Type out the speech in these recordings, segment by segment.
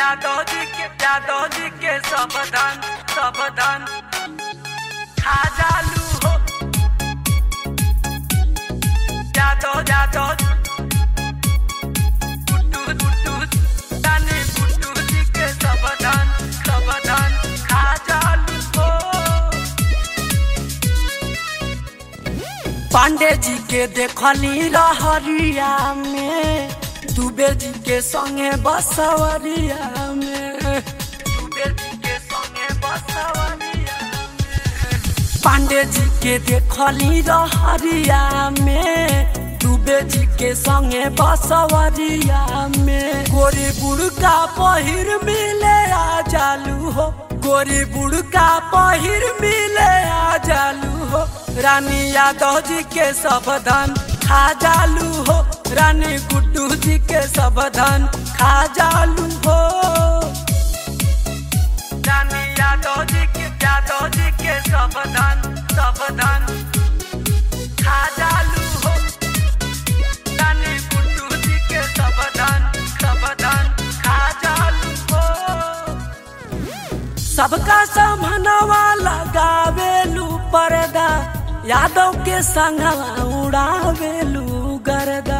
यादव जी के यादव जी के सावधान सावधान खा जालू हो यादव यादव गुड्डू गुड्डू तानी गुड्डू जी के सावधान सावधान खा जालू हो पांडे जी के देखली रहरिया में दुबे जी के संगे बसवरिया में दुबे जी के संगे बसवरिया में पांडे जी के देखली रहरिया में दुबे जी के संगे बसवरिया में गोरी बुड़का पहिर मिले आ जालू हो गोरी बुड़का पहिर मिले आ जालू हो रानी यादव जी के सावधान खा जालू हो रानी गुड्डू जी के सावधान खा जालू हो रानी यादव जी के यादव जी के सावधान सावधान खा जालू हो रानी गुड्डू जी के सावधान सावधान खा जालू हो सबका सामनवा लगावेलू पर्दा यादव के संगवा उड़ावेलू गर्दा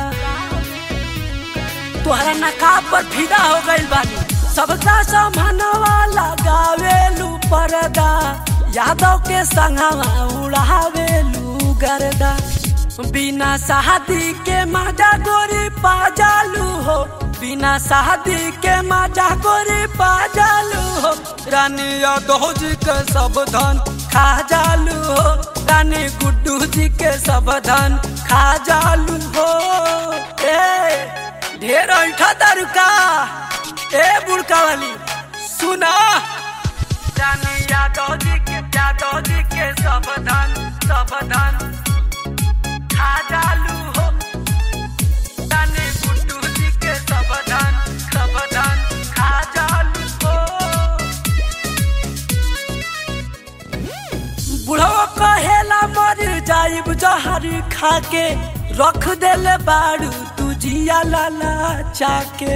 तोहरा नकाब पर फिदा हो गइल बानी सबका सामनवा लगावेलू पर्दा यादव के संगवा उड़ावेलू गर्दा बिना शादी के मजा गोरी पाजालू हो बिना शादी के मजा गोरी पाजालू हो रानी यादव जी के सावधान खा जालू हो रानी गुड्डू जी के सावधान खा जालू हो ए ढेर ऐठा दारुका ए बुड़का वाली सुना रानी यादव जी के यादव जी के सावधान सावधान खा जालू हो रानी गुड्डू जी के सावधान सावधान खा जालू हो बुढ़ो कहेला मर जाइब जहरी खा के रख देले बाड़ू तू जिया लाला चाके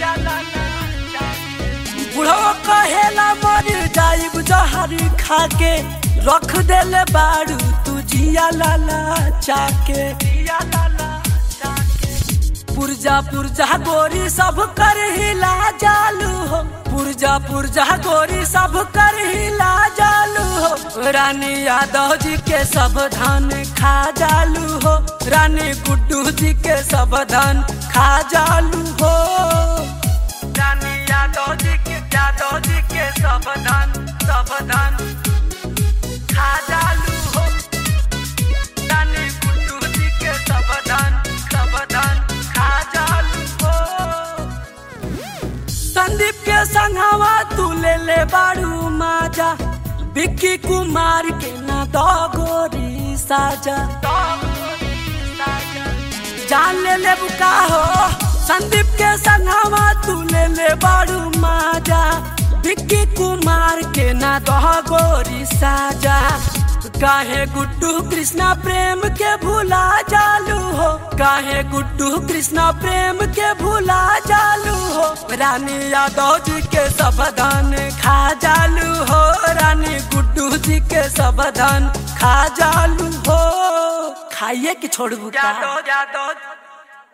बुढ़ो कहेला मर जाइब जहरी खा के रख देले बाड़ू तू जिया लाला चाके जिया लाला चाके पुरजा पुरजा गोरी सब कर हिला जालू हो पुरजा पुरजा गोरी सब कर हिला जालू हो रानी यादव जी के सावधान खा जालू हो रानी गुड्डू जी के सावधान खा जालू हो रानी यादव जी के यादव जी के सावधान सावधान खा जालू हो रानी गुड्डू जी के सावधान सावधान खा जालू हो संदीप के संगवा तू ले ले बाड़ू माजा विक्की कुमार के ना दो गोरी साजा जान ले ले बुका हो संदीप के संगवा तू ले ले बाड़ू माजा विक्की कुमार के ना दो गोरी साजा काहे गुड्डू कृष्णा प्रेम के भूला जालू हो काहे गुड्डू कृष्णा प्रेम के भूला जालू हो रानी यादव जी के सावधान खा जालू हो रानी गुड्डू जी के सावधान खा जालू हो खाइए कि छोड़बू यादव यादव